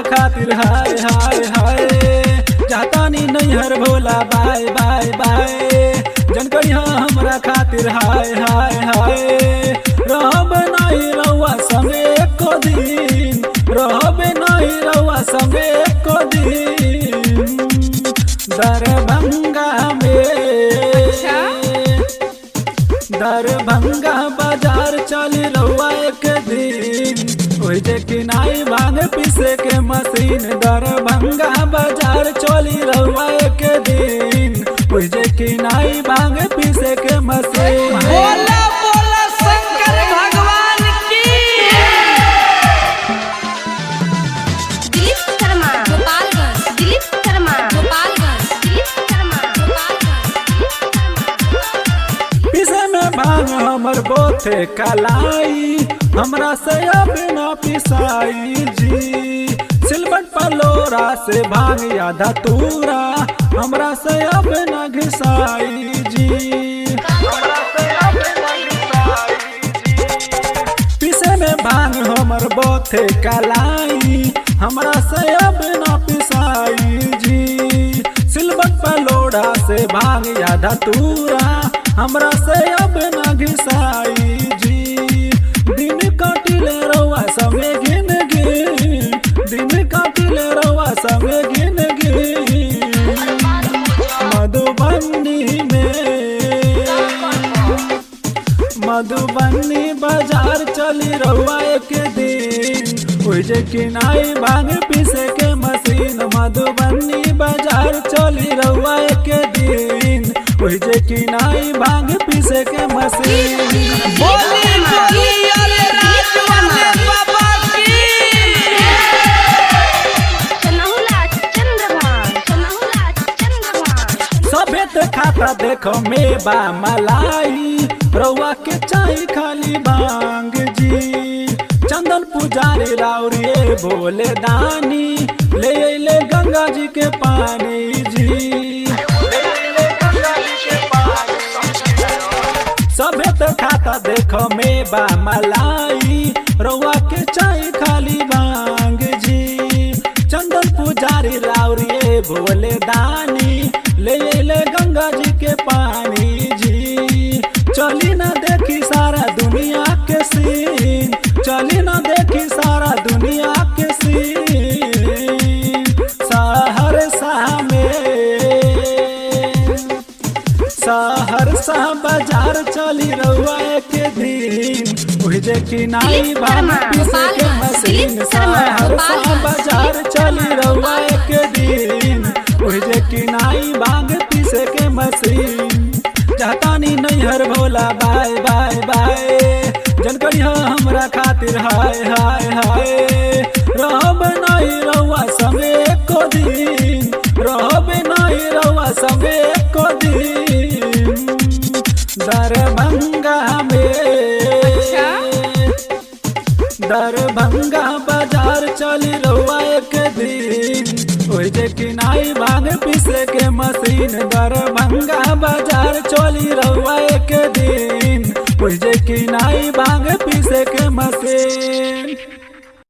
खातिर हाय हाय हाय जातानी नैहर भोला बाय बाय बाय जनकरी हमरा खातिर हाय हाय हाय रहब नहीं रउआ संगे एको दिन रहब नहीं रउआ संगे एको दिन दरभंगा में दरभंगा बाजार चल रउआ एक दिन ओहि जे किनाई भांग पीसे के मशीन दरभंगा बाजार चली रउआ एक दिन ओहि जे किनाई भांग पीसे के मशीन बोला बोला शंकर भगवान की दिलीप शर्मा गोपालगंज दिलीप शर्मा गोपालगंज दिलीप शर्मा गोपालगंज पीसे में भांग हमर बोथे कलाई हमरा से अब न पिसाई जी सिलबट पलोरा से भांग या धतूरा हमरा से अब न घिसाई जी हमरा से अब न घिसाई जी। पीसे में भांग हमर बोथे कलाई हमरा से अब न पिसाई जी सिलबट पलोड़ा से भांग या धतूरा हमरा से अब न घिसाई जी दिन काटिले रउआ समे गिन गिन दिन काटिले रउआ समे गिन गिन मधुबनी में मधुबनी बाजार चली रउआ एक दिन ओहि जे किनाई भांग पीसे के मशीन मधुबनी बाजार चली रउआ एक दिन ओहि जे किनाई भांग पीसे के मशीन बोली बोली अरे राज वाले बाबा की सनहुला चंद्रभान सनहुला चंद्रभान सभे त खाता देखो मेवा मलाई रउआ के चाही खाली भांग जी चंदन पुजारी राउरिए भोले दानी ले अइले गंगा जी के पानी जी ले अइले गंगा जी के पानी सभे त खाता देखो मेवा मलाई रउआ के चाही खाली भांग जी चंदन पुजारी लाउरिए भोले दानी ले ले गंगा जी के पानी जी चली ना देखी सारा दुनिया के सीन चली ना देखी सारा दुनिया के सीन सहरसा में सहरसा बाजार चली रउआ एक दिन ओहि जे किनाई भांग पीसे के मशीन सहरसा बाजार चली रउआ एक दिन ओहि जे किनाई भांग पीसे के मशीन जातानी नैहर भोला बाय बाय बाय जनकरी हमरा खातिर हाय हाय हाय रहब नहीं रउआ संगे एको दिन रहब नहीं रउआ संगे एको दिन दरभंगा में दरभंगा बाजार चली रउआ एक दिन ओहि जे किनाई भांग पीसे के मशीन दरभंगा बाजार चली रउआ एक दिन ओहि जे किनाई भांग पीसे के मशीन